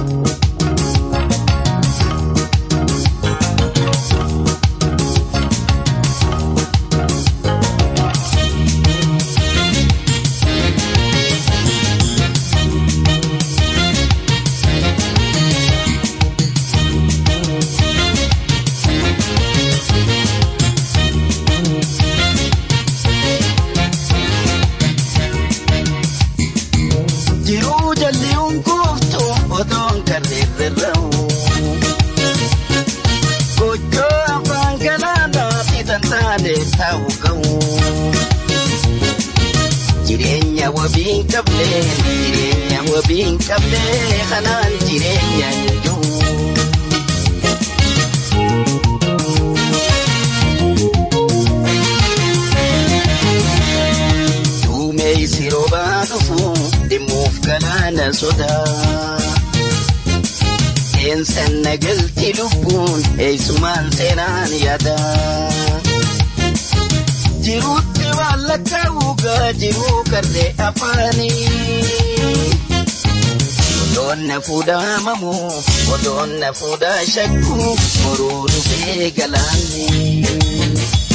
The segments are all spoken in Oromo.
Jiruu jalliin kuuftu otoon karreerrarra'u. Gochoo afaan galaanaatti tantaane taa'u ga'u. Jireenya wabii hin qabne jireenya wabii hin qabne kanaan jireenya hin jiru. Duumessi roobaa dhufu dhimmuuf galaana sodaa. Seensan nagalti lubbuun eessumaan seenaan yaada. Jiruutti waan lakkaa'uugaa jiruu karree afaanii. Odoon na fuudhaa mamu odoon na fuudhaa shakku moruu dhufee galaanni.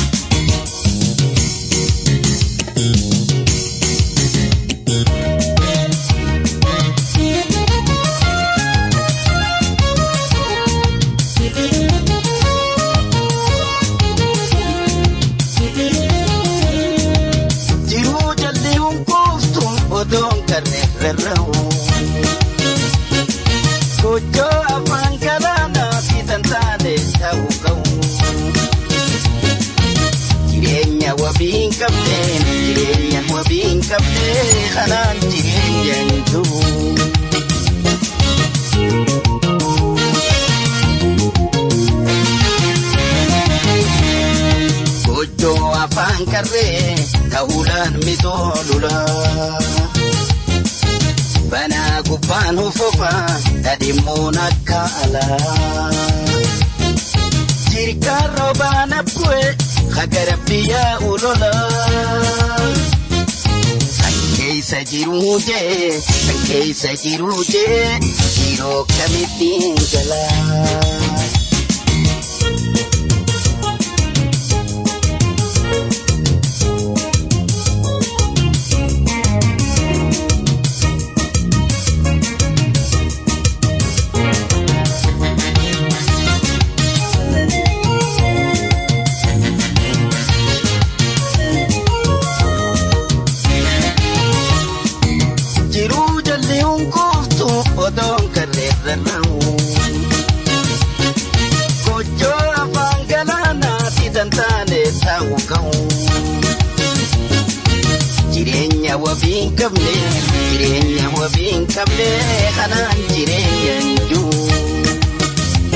Jiruu jalli hunkuuftu odoon karreerrarra'u. Gochoo afaan galaanaatti tantaane ta'u ga'u. Jireenya wabii hin qabne jireenya wabii hin qabne kanaan jireenya hin jiru. Gochoo afaan karree ta'uudhaan mitoolula. Banaa gubbaan hufufa dhadhimmuun akka alaa. Jirkaan roobaan abbu'e hagara biyyaa ulola. San keessa jiruu jee san keessa jiruu jee yeroo kamittiin galaa. Jiruu jalli hunkuuftu odoon karreerrarra'u. Gochoo afaan galaanaatti tantaane taa'u ga'u. Jireenya wabii hin qabne jireenya wabii hin qabne kanaan jireenya hin jiru.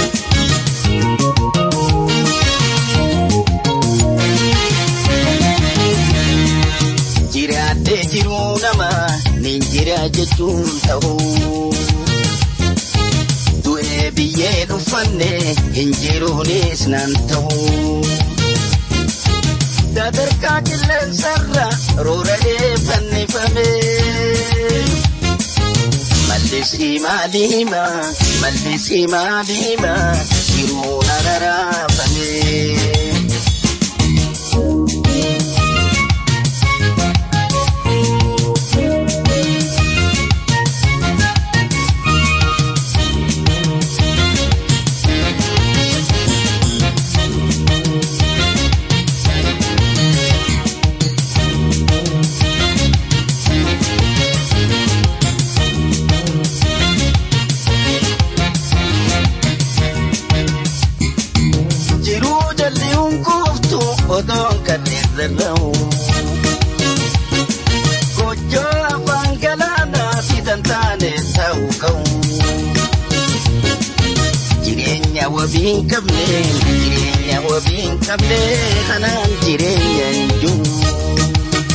Jiraattee jiruu nama nin jira jechuun ta'u. Du'ee biyyee dhufanne hin jiruunis nan ta'u. Sadarkaa qilleensarra roora'ee fannifame. Mallisii maalima mallisii maalima jiruun araraafame. Jiruu jalli hunkuuftu odoon karreerrarra'u. Gochoo afaan galaanaatti tantaane ta'u ga'u. Jireenya wabii hin qabne jireenya wabii hin qabne kanaan jireenya hin jiru.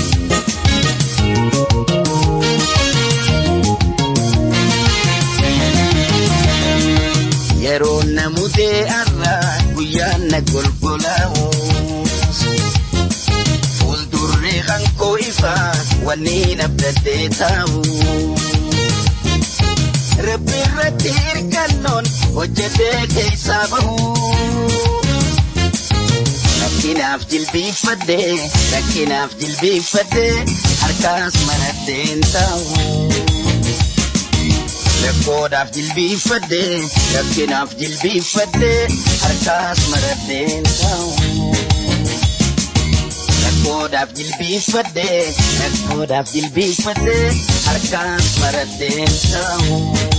Yeroo namutee arra guyyaan na golgolaa'u. Fuuldurree hankoo ifa wanni nabdaddee taa'u. rabbi irratti hirkannoon hojjetee keessaa bahu. Rakkinaaf jilbiifadhee rakkinaaf jilbiifadhee harkaas maratteen taa'u. Rakkoodhaaf jilbiifadhee rakkinaaf jilbiifadhee harkaas maratteen taa'u. Rakkoodhaaf jilbiifadhee rakkoodhaaf jilbiifadhee harkaas maratteen taa'u.